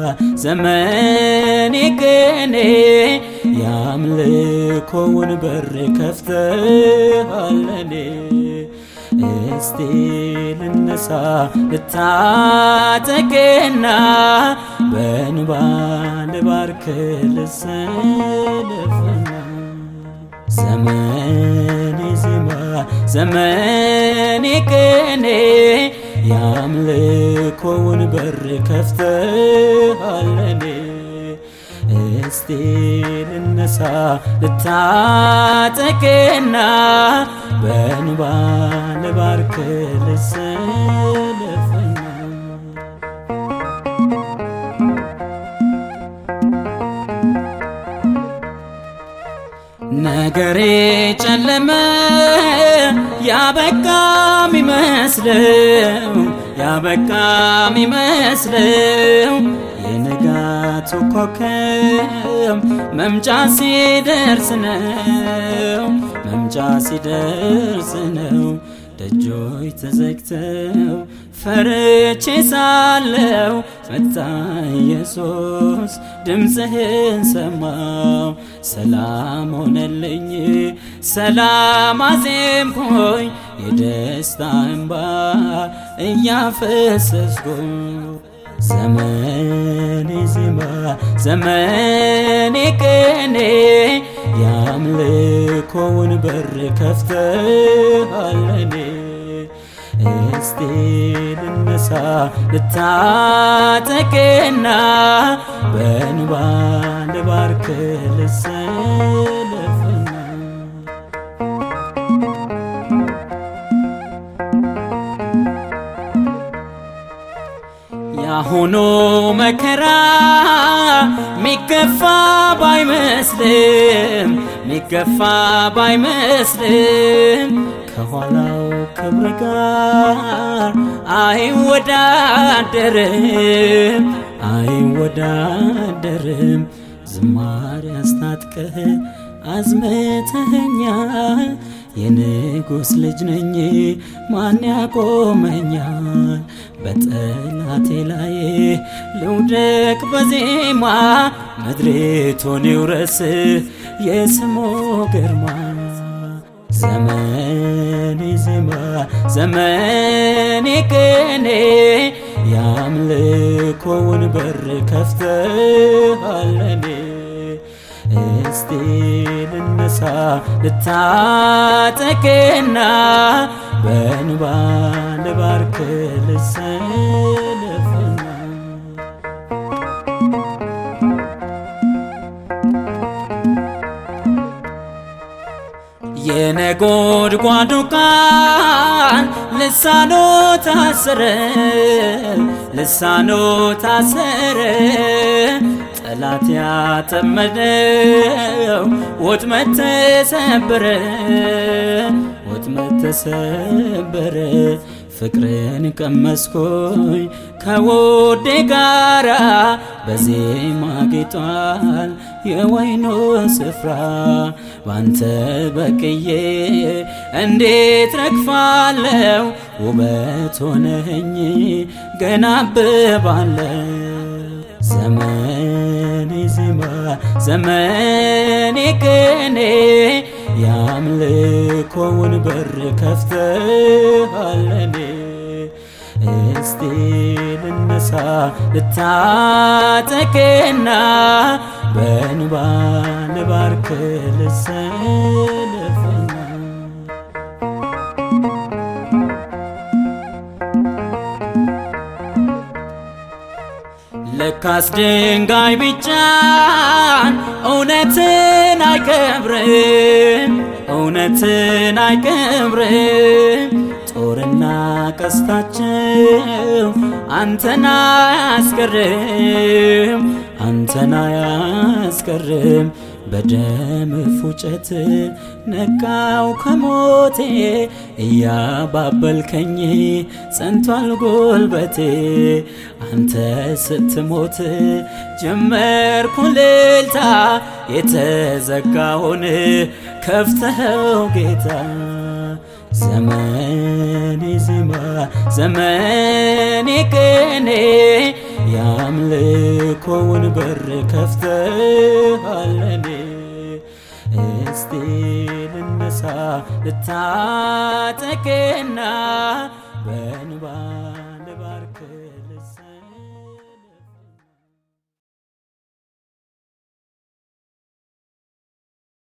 ዘመኔ ቅኔ የአምልኮውን በር ከፍተሃለኔ እስቲ ልነሳ ልታጠቅና በእንባ ልባርክ ልሰለፍና ዘመኔ ዜማ ዘመኔ ቅኔ የአምልኮውን በር ከፍተሃለኔ እስቲ ልነሳ ልታጠቅና በእንባ ልባርክ ልሰለፍና ነገሬ ጨለመ ያበቃ ሚመስለው ያበቃ ሚመስለው የንጋቱ ኮከብ መምጫ ሲደርስ ነው መምጫ ሲደርስ ነው ደጆች ተዘግተው ፈርቼ ሳለው መጣ ኢየሱስ ድምፅህን ሰማው ሰላም ሆነልኝ ሰላም አዜምኩኝ የደስታ እንባ እያፈሰስኩኝ ዘመኔ ዜማ ዘመኔ ቅኔ የአምልኮውን በር ከፍተሃለኔ እስቲ ልነሳ ልታጠቅና በእንባ ልባርክ ልሰለፍና ያሁኑ መከራ ሚገፋ ባይመስልም ሚገፋ ባይመስልም ከኋላው ክብር ጋር አይወዳደርም አይወዳደርም ዝማሬ አስታጥቀህ አዝምተኸኛል የንጉሥ ልጅ ነኝ ማን ያቆመኛል በጠላቴ ላይ ልውደቅ በዜማ ምድሪቱን ይውረስ የስሙ ግርማ ዘመኔ ዜማ ዘመኔ ቅኔ የአምልኮውን በር ከፍተሃለኔ እስቲ ልነሳ ልታጠቅና በእንባ ልባርክ ልሰለፍና የነጎድጓዱ ቃል ልሳኖ ታሰረ ልሳኖ ታሰረ ጠላት ያጠመደው ወጥመድ ተሰበረ ወጥመድ ተሰበረ ፍቅርን ቀመስኩኝ ከውዴ ጋራ በዜማ ጌጧል የወይኑ ስፍራ ባንተ በቅዬ እንዴት ረግፋለው ውበት ሆነኝ ገና አብባለው ዘመኔ ዜማ ዘመኔ ቅኔ የአምልኮውን በር ከፍተሃለኔ እስቲ ልነሳ ልታጠቅና በእንባ ልባርክ ልሰለፍና ለካስ ድንጋይ ቢጫን እውነትን አይቀብርም እውነትን አይቀብርም ጦርና ቀስታቸው አንተና ያስቀርም አንተና ያስቀርም በደም ፉጨት ነቃው ከሞቴ እያባበልከኝ ጸንቷል ጉልበቴ አንተ ስትሞት ጀመርኩ ልልታ የተዘጋውን ከፍተኸው ጌታ ዘመኔ ዜማ ዘመኔ ቅኔ የአምልኮ በር ከፍተሃለኔ እስቲ ልነሳ ልታጠቅና በእንባ